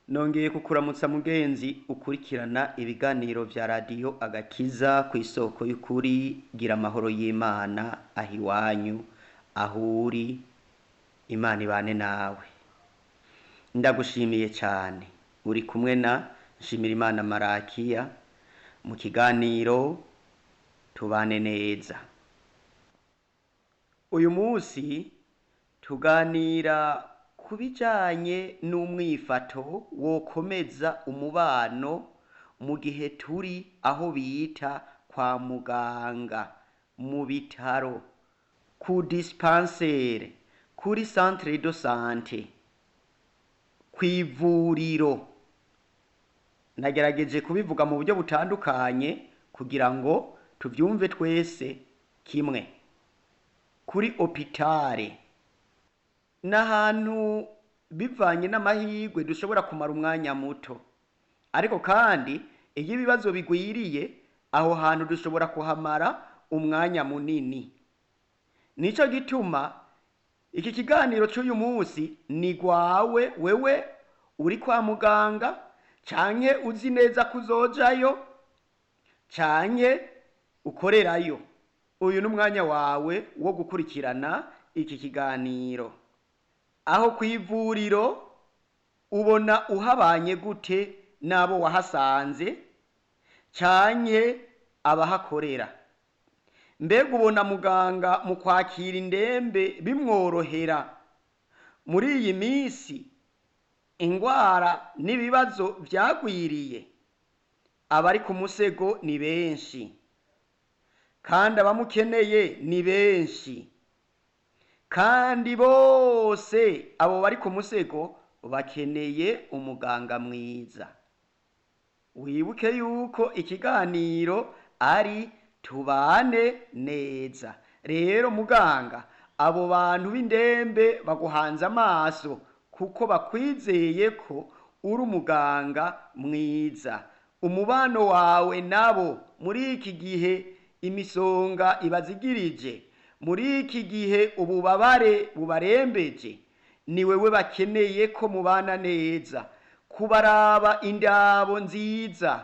nongeye kukuramutsa mugenzi ukurikirana ibiganiro vya radiyo agakiza ku isoko y'ukuri gira amahoro y'imana aho iwanyu aho uri imana ibane nawe ndagushimiye cyane uri kumwe na nshimira imana marakiya mu kiganiro tubane neza uyu munsi tuganira ku bijanye n'umwifato wokomeza umubano mu gihe turi aho bita kwa muganga mu bitaro ku dispensaire kuri centre de sante kw'ivuriro nagerageje kubivuga mu buryo butandukanye kugira ngo tuvyumve twese kimwe kuri opitare n'ahantu bivanye n'amahirwe dushobora kumara umwanya muto ariko kandi iyo ibibazo bigwiriye aho hantu dushobora kuhamara umwanya munini nico gituma iki kiganiro c'uyu munsi ni gwawe wewe uri kwa muganga canke uzi neza ko uzojayo canke ukorerayo uyu ni umwanya wawe wo gukurikirana iki kiganiro aho ku ivuriro ubona uhabanye gute n'abo wahasanze canke abahakorera mbega ubona muganga mu kwakira indembe bimworohera muri iyi minsi ingwara n'ibibazo vyagwiriye abari ku musego ni benshi kandi abamukeneye ni benshi kandi bose abo bari ku musego bakeneye umuganga mwiza wibuke yuko ikiganiro ari tubane neza rero muganga abo bantu b'indembe baguhanze amaso kuko bakwizeye ko uri umuganga mwiza umubano wawe nabo muri iki gihe imisonga ibazigirije muri iki gihe ububabare bubarembeje ni wewe bakeneye ko mubana neza kubaraba indabo nziza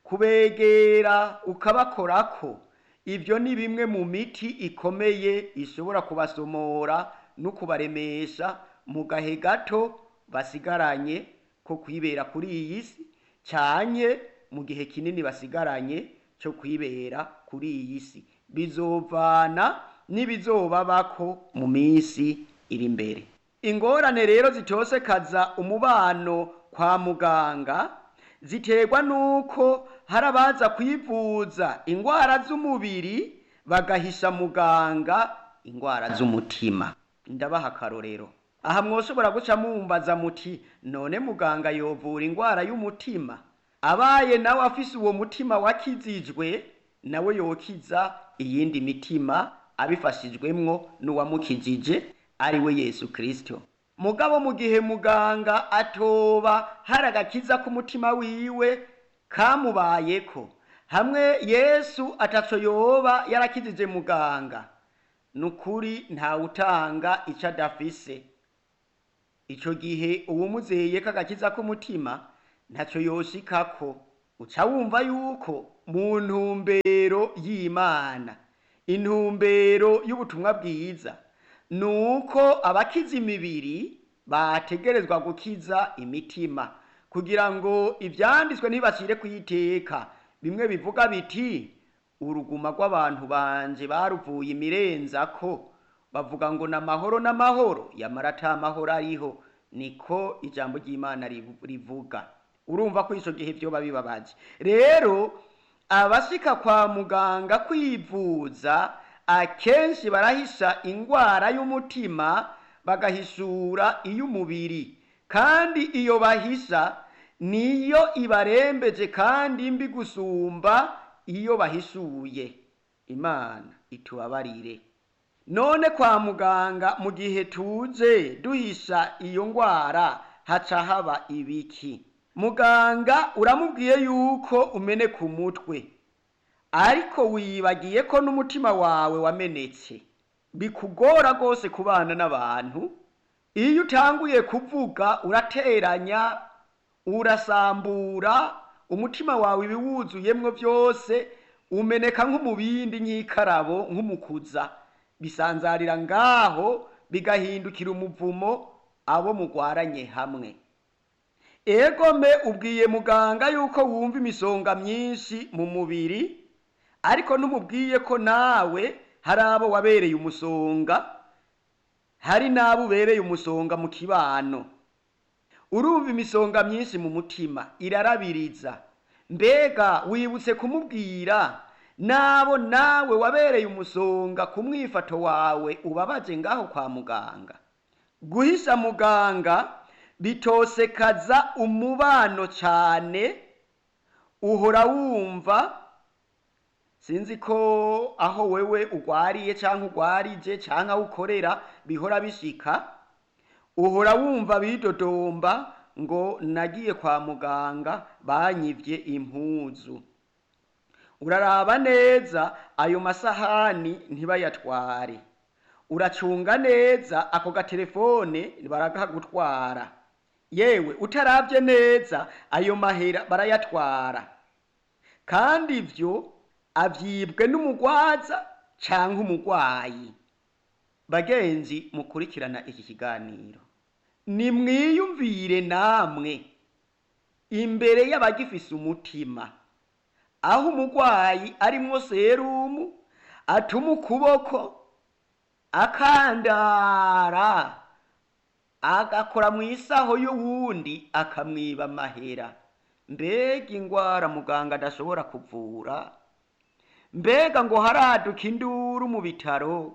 kubegera ukabakorako ibyo ni bimwe mu miti ikomeye ishobora kubasomora no kubaremesha mu gahe gato basigaranye ko kwibera kuri iyi si cyanye mu gihe kinini basigaranye cyo kwibera kuri iyi si bizovana n'ibizobabako mu minsi iri imbere ingorane rero zitosekaza umubano kwa muganga ziterwa nuko hari abaza kwivuza ingwara z'umubiri bagahisha muganga ingwara z'umutima ndabaha akarorero aha mwoshobora guca mumbaza muti none muganga yovura ingwara y'umutima abaye nawe afise uwo mutima wakizijwe nawe yokiza iyindi mitima abifashijwemwo n'uwamukijije ari we yesu kirisito mugabo mu gihe muganga atoba hari agakiza k'umutima wiwe kamubayeko hamwe yesu ataco yoba yarakijije muganga nukuri ntawutanga ico adafise ico gihe uwumuzeye k'agakiza k'umutima ntaco yoshikako uca wumva yuko mu ntumbero y'imana intumbero y'ubutumwa bwiza nuko abakiza imibiri bategerezwa gukiza imitima kugira ngo ivyanditswe ntibashire kuyiteka bimwe bivuga biti uruguma rw'abantu banje baruvuye imirenzako bavuga ngo n'amahoro n'amahoro yamara ata mahoro ariho niko ijambo ry'imana rivuga urumva ko ico gihe vyoba bibabaje rero abashika kwa muganga kwivuza akenshi barahisha ingwara y'umutima bagahishura iy'umubiri kandi iyo bahisha niyo ibarembeje kandi mbi gusumba iyo bahishuye imana itubabarire none kwa muganga mu gihe tuje duhisha iyo ngwara haca haba ibiki muganga uramubwiye yuko umene ku mutwe ariko wibagiye ko n'umutima wawe wamenetse bikugora rwose kubana n'abantu iyo utanguye kuvuga urateranya urasambura umutima wawe ibiwuzuyemwo byose umeneka nk'umubindi nk'ikarabo nk'umukuza bisanzarira ngaho bigahindukira umuvumo abo mugwaranye hamwe egome ubwiye muganga yuko wumva imisonga myinshi mu mubiri ariko ntumubwiye ko nawe hari abo wabereye umusonga hari n'abo ubereye umusonga mu kibano urumva imisonga myinshi mu mutima irarabiriza mbega wibutse kumubwira nabo nawe wabereye umusonga ku mwifato wawe ubabaje ngaho kwa muganga guhisha muganga bitosekaza umubano cyane uhora wumva sinzi ko aho wewe ugwariye cyangwa ugwarije cyangwa aho ukorera bihora bishika uhora wumva bidodomba ngo nagiye kwa muganga banyivye impuzu uraraba neza ayo masahani ntibayatware uracunga neza ako gatelefone barakagutwara yewe utaravye neza ayo mahera barayatwara kandi ivyo avyibwe n'umugwaza canke umugwayi bagenzi mukurikirana iki kiganiro nimwiyumvire namwe imbere y'abagifise umutima aho umugwayi arimwo serumu atuma ukuboko akandara agakora mu isaho y'uwundi akamwiba amahera mbega ingwara muganga adashobora kuvura mbega ngo haraduka induru mu bitaro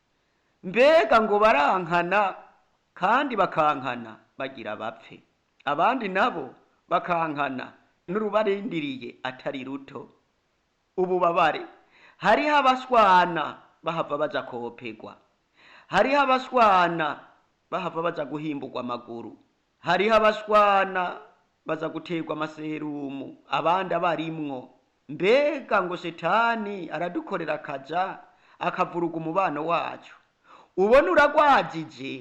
mbega ngo barankana kandi bakankana bagira bapfe abandi nabo bakankana n'urubarindiriye atari ruto ububabare hariho abashwana bahava baja kopegwa hariho abashwana bahava baja guhimburwa amaguru hariho abashwana baza guterwa amaserumu abandi abarimwo mbega ngo shetani aradukorera akaja akavuruga umubano wacu ubona uragwajije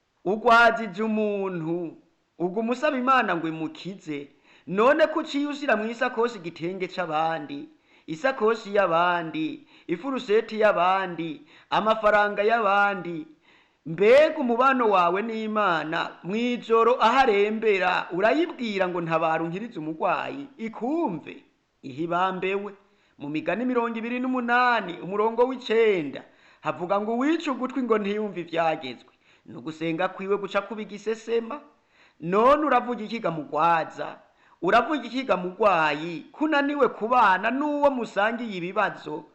ugwajije umuntu ubwo umusaba imana ngo imukize none ko uciye ushyira mu isakoshi igitenge c'abandi isakoshi y'abandi ifuruseti y'abandi amafaranga y'abandi mbega umubano wawe n'imana mw'ijoro aho arembera urayibwira ngo ntabara unkirize umurwayi ikumve ihibambewe mu migani mirongo ibiri n'umunani umurongo w'icenda havuga ngo uwice ugutwi ngo ntiyumve ivyagezwe ni ugusenga kwiwe guca kuba igisesema none uravuga ikiga mugwaza uravuga ikiga mugwayi kunaniwe kubana n'uwo musangiye ibibazo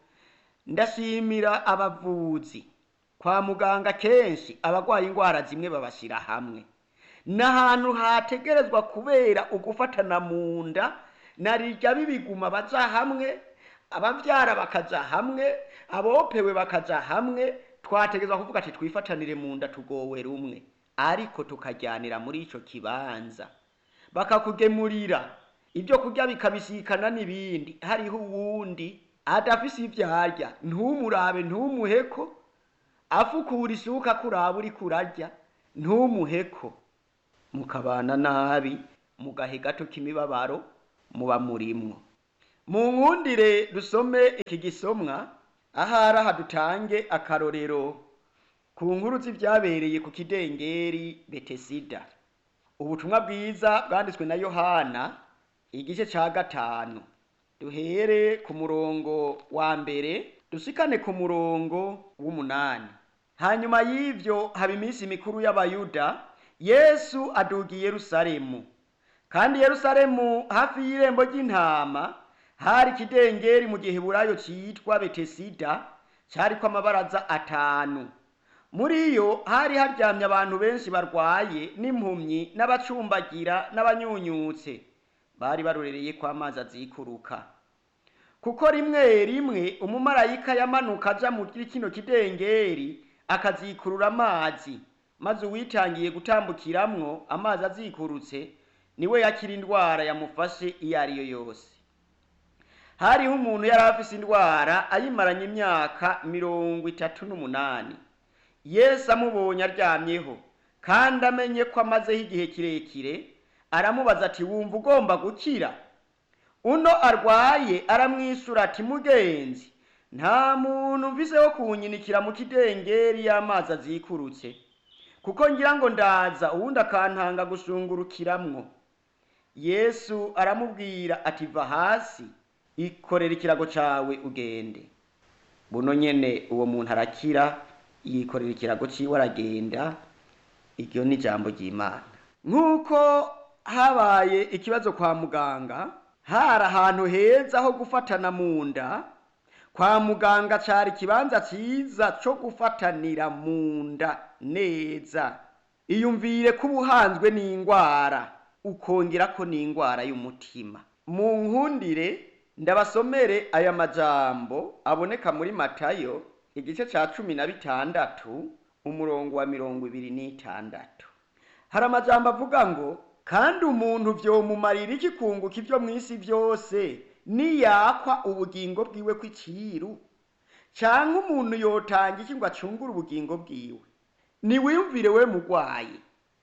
ndashimira abavuzi kwa muganga kenshi abagwaye ingwara zimwe babashira hamwe n'ahantu hategerezwa kubera ugufatana mu nda narirya bibiguma baja hamwe abavyara bakaja hamwe abopewe bakaja hamwe twategerezwa kuvuga ati twifatanire mu nda tugowe rumwe ariko tukajyanira muri ico kibanza bakakugemurira ibyo kurya bikabisikana n'ibindi hariho uwundi adafise ivyo arya ntumurabe ntumuheko afukura isuka kuraba uri kurarya ntumuheko mukabana nabi mu gahe gato k'imibabaro muba murimwo mu nkundire dusome iki gisomwa ahari aha dutange akarorero ku nkuru z'ivyabereye ku kidengeri betesida ubutumwa bwiza bwanditswe na yohana igice ca gatanu duhere ku murongo wa mbere dushikane ku murongo w'umunani hanyuma y'ivyo haba iminsi mikuru y'abayuda yesu aduga i yerusalemu kandi yerusalemu hafi y'irembo ry'intama hari ikidengeri mu giheburayo citwa betesida cariko amabaraza atanu muri yo hari haryamye abantu benshi barwaye n'impumyi n'abacumbagira n'abanyunyutse bari barorereye ko amazi azikuruka kuko rimwe rimwe umumarayika yamanuka aja muri kino kidengeri akazikurura amazi maze uwitangiye gutambukiramwo amazi azikurutse niwe yakira indwara yamufashe iyo ari yo yose hariho umuntu yari afise indwara ayimaranye imyaka mirongo itatu n'umunani yesu amubonye aryamyeho kandi amenye ko amazeho igihe kirekire aramubaza ati wumva ugomba gukira uno arwaye aramwisura ati mugenzi nta muntu mvise wo kunyinikira mu kidengeri y'amazi azikurutse kuko ngira ngo ndaza uwundi akantanga gushungurukiramwo yesu aramubwira ati va hasi ikorera ikirago cawe ugende buno nyene uwo muntu arakira yikorera ikirago ciwe aragenda iryo ni ijambo ry'imana nk'uko habaye ikibazo kwa muganga hari ahantu heza ho gufatana mu nda kwa muganga cari ikibanza ciza co gufatanira mu nda neza iyumvire ko ubuhanzwe n'ingwara ukongerako n'ingwara y'umutima mu nkundire ndabasomere aya majambo aboneka muri matayo igice ca cumi na bitandatu umurongo wa mirongo ibiri n'itandatu hari amajambo avuga ngo kandi umuntu vyomumarira iki kunguka ivyo mw'isi vyose niyakwa ubugingo bwiwe kw'iciru canke umuntu yotanga iki ngo acungure ubugingo bwiwe niwiyumvire we mugwayi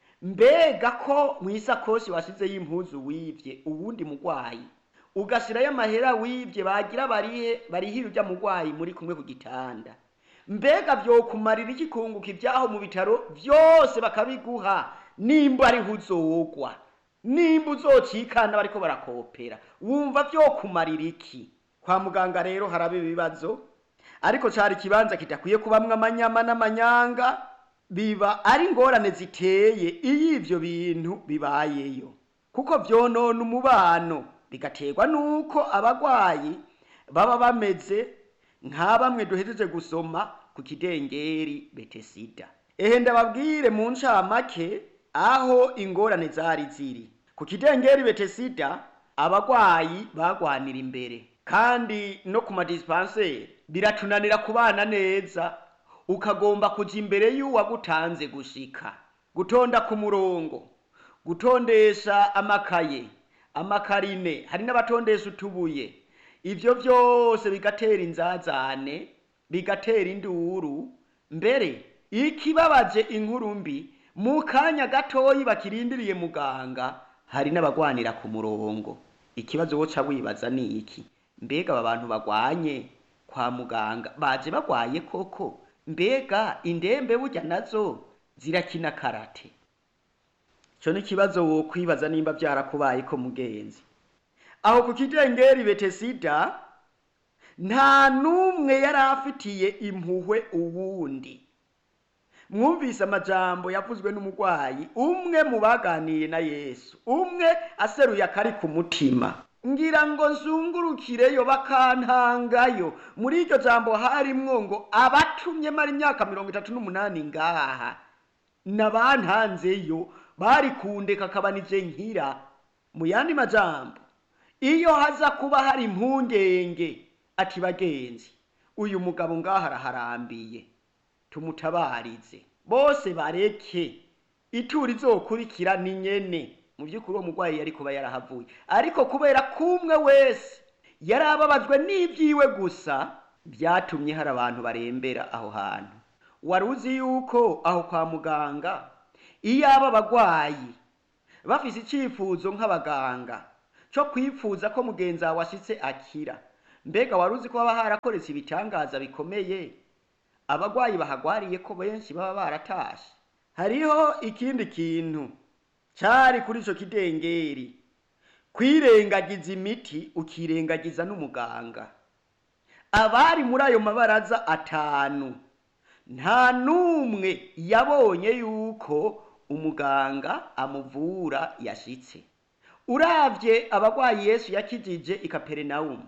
mbega ko mw'isakoshi washizeyo impuzu wivye uwundi mugwayi ugashirayo amahera wivye bagira barihe barihira urya mugwayi muri kumwe ku gitanda mbega vyokumarira iki kunguka ivyaho mu bitaro vyose bakabiguha nimba ariho uzogwa nimba uzocikana bariko barakopera wumva vyokumarira iki kwa muganga rero haraba ibibazo ariko cari ikibanza kidakwiye kubamwo amanyama n'amanyanga biba ari ingorane ziteye iyo ivyo bintu bibayeyo kuko vyonona umubano bigaterwa nuko abagwayi baba bameze nka bamwe duhejeje gusoma ku kidengeri betesida ehe ndababwire mu ncamake aho ingorane zari ziri ku kidengeri betesida abagwayi bagwanira imbere kandi no ku madispanseri biratunanira kubana neza ukagomba kuja imbere y'uwagutanze gushika gutonda ku murongo gutondesha amakaye amakarine hari n'abatondesha utubuye ivyo vyose bigatera inzazane bigatera induru mbere ikibabaje inkuru mbi mu kanya gatoyi bakirindiriye muganga hari n'abagwanira ku murongo ikibazo woca wibaza ni iki mbega aba bantu bagwanye kwa muganga baje bagwaye koko mbega indembe burya nazo zirakina karate co ni ikibazo wokwibaza nimba vyarakubaye ko mugenzi aho ku kidengeri betesida nta n'umwe yari afitiye impuhwe uwundi mwumvise amajambo yavuzwe n'umugwayi umwe mu baganiye na yesu umwe aseruye akari ku mutima ngira ngo nzungurukireyo bakantangayo muri iryo jambo harimwo ngo abatumye mara imyaka mirongo itatu n'umunani ngaha nabantanzeyo bari kundeka akabanije nkira mu yandi majambo iyo haza kuba hari impungenge ati bagenzi uyu mugabo ngaha araharambiye tumutabarize bose bareke ituri izokurikira ni nyene mu by'ukuri uwo murwayi yari kuba yarahavuye ariko kubera ko umwe wese yari ababajwe n'ibyiwe gusa byatumye hari abantu barembera aho hantu wari uzi yuko aho kwa muganga iyo aba abagwayi bafise icyifuzo nk'abaganga cyo kwifuza ko mugenzi wawe ashitse akira mbega wari uzi ko haba harakoretse ibitangaza bikomeye abagwayi bahagwariye ko benshi baba baratashe hariho ikindi kintu cari kuri ico kidengeri kwirengagiza imiti ukirengagiza n'umuganga abari muri ayo mabaraza atanu nta n'umwe yabonye yuko umuganga amuvura yashitse uravye abagwayi yesu yakijije i kaperinawumu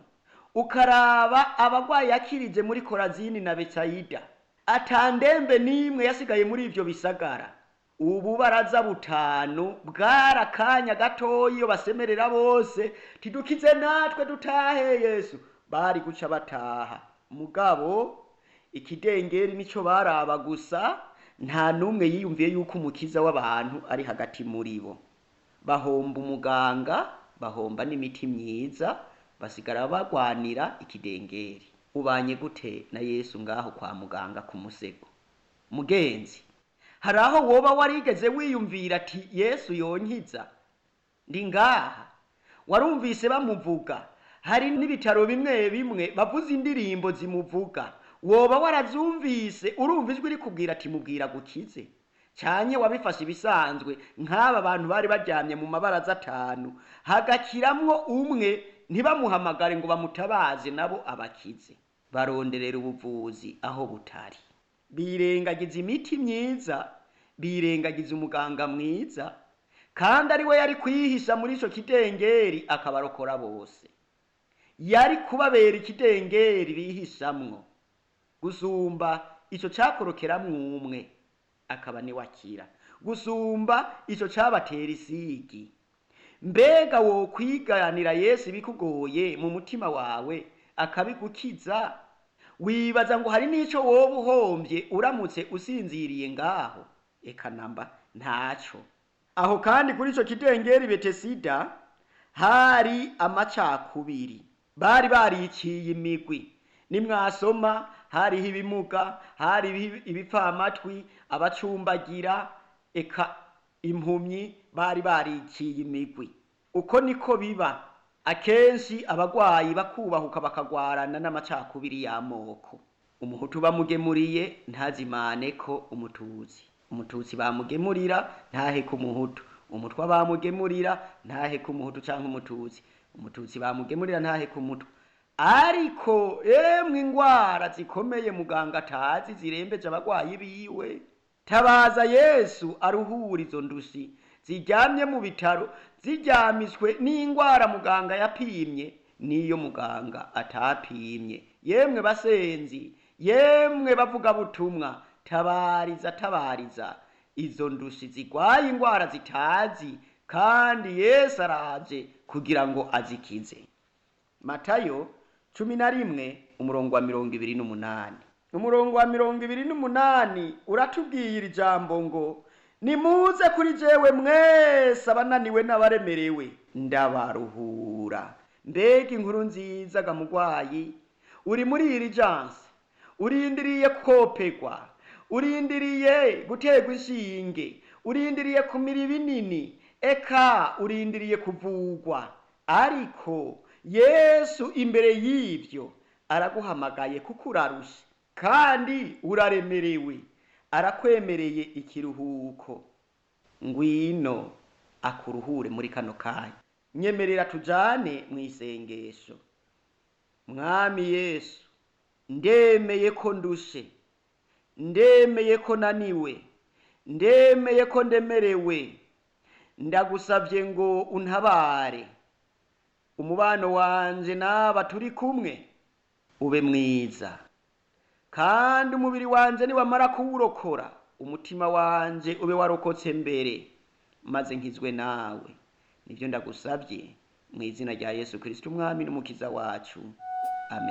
ukaraba abagwayi yakirije muri korazini na betsayida atandembe n'imwe yasigaye muri ivyo bisagara ubu baraza butanu bwari akanya gatoya iyo basemerera bose tidukize natwe dutahe yesu bari guca bataha mugabo ikidengeri nico baraba gusa nta n'umwe yiyumviye yuko umukiza w'abantu ari hagati muri bo bahomba umuganga bahomba n'imiti myiza basigara bagwanira ikidengeri ubanye gute na yesu ngaho kwa muganga ku musego mugenzi hari aho woba warigeze wiyumvira ati yesu yonkiza ndi ngaha warumvise bamuvuga hari n'ibitaro bimwe bimwe bavuza indirimbo zimuvuga woba warazumvise urumva ijwi rikubwira ati mubwira gukize canye wabifashe ibisanzwe nk'aba bantu bari baryamye mu mabaraza atanu hagakiramwo umwe ntibamuhamagare ngo bamutabaze nabo abakize baronderera ubuvuzi aho butari birengagiza imiti myiza birengagiza umuganga mwiza kandi ari we yari kwihisha muri ico kidengeri akabarokora bose yari kubabera ikidengeri bihishamwo gusumba ico cakorokeramwo umwe akaba niwe akira gusumba ico cabatera isigi mbega wo kwiganira yesu bikugoye mu mutima wawe akabigukiza wibaza ngo hari n'ico woba uhombye uramutse usinziriye ngaho eka namba ntaco aho kandi kuri ico kidengeri betesida hari amacakubiri bari bariciye imigwi nimwasoma hariho ibimuga hari ibipfamatwi abacumbagira eka impumyi bari bariciye imigwi uko niko biba akenshi abagwayi bakubahuka bakagwarana n'amacakubiri y'amoko umuhutu bamugemuriye ntazimane ko umututsi umututsi bamugemurira ntahe ku muhutu umutwa bamugemurira ntahe ku muhutu canke umututsi umututsi bamugemurira ntahe ku mutwa ariko emwe ingwara zikomeye muganga atazi zirembeje abagwayi biwe tabaza yesu aruhura izo ndushi ziryamye mu bitaro ziryamishwe n'ingwara muganga yapimye n'iyo muganga atapimye yemwe basenzi yemwe bavuga butumwa tabariza tabariza izo ndushi zigwaye ingwara zitazi kandi yesu araje kugira ngo azikize matayo cumi na rimwe umurongo wa mirongo ibiri n'umunani umurongo wa mirongo ibiri n'umunani uratubwira ijambo ngo nimuze kuri jewe mwese abananiwe n'abaremerewe ndabaruhura mbega inkuru nziza ga mugwayi uri muri iri janse urindiriye kopegwa urindiriye guterwa inshinge urindiriye kumira ibinini eka urindiriye kuvugwa ariko yesu imbere y'ivyo araguhamagaye kuko urarusha kandi uraremerewe arakwemereye ikiruhuko ngwino akuruhure muri kano kanya nyemerera tujane mu isengesho mwami yesu ndemeye ko ndushe ndemeye ko naniwe ndemeye ko ndemerewe ndagusabye ngo untabare umubano wanje n'aba turi kumwe ube mwiza kandi umubiri wanje niwamara kuwurokora umutima wanje ube warokotse mbere maze nkizwe nawe nibyo ndagusabye mu izina rya yesu kirisito umwami n'umukiza wacu